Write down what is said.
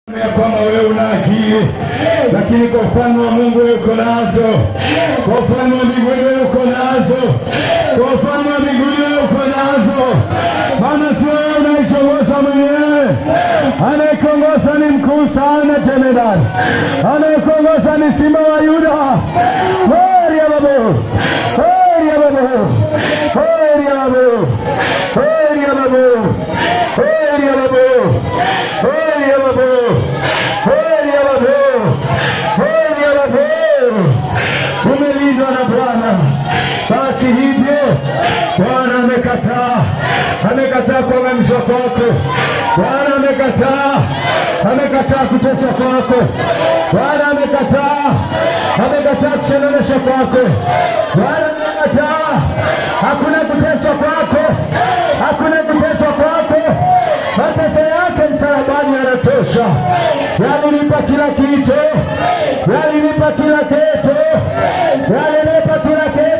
ya kwamba wewe una akili, lakini kwa ufalme wa Mungu wewe uko nazo, kwa ufalme wa mbinguni wewe uko nazo, kwa ufalme wa mbinguni wewe uko nazo, maana si wewe unaishongoza mwenyewe. Anayekongoza ni mkuu sana, jemedari. Anayekongoza ni simba wa Yuda. Heri ya babu, heri ya babu, heri ya babu, heri ya babu, heri ya babu, heri ya babu, heri ya babu, heri ya babu. Umelindwa na Bwana. Basi hivyo Bwana amekataa, amekataa kuangamishwa kwako. Bwana amekataa, amekataa kuteswa kwako. Bwana amekataa, amekataa kusononeshwa kwako. Bwana amekataa, hakuna kuteswa kwako, hakuna kuteswa kwako. Mateso yake msalabani yanatosha, yalilipa kila kitu, yalilipa kila kitu, yalilipa kila kitu.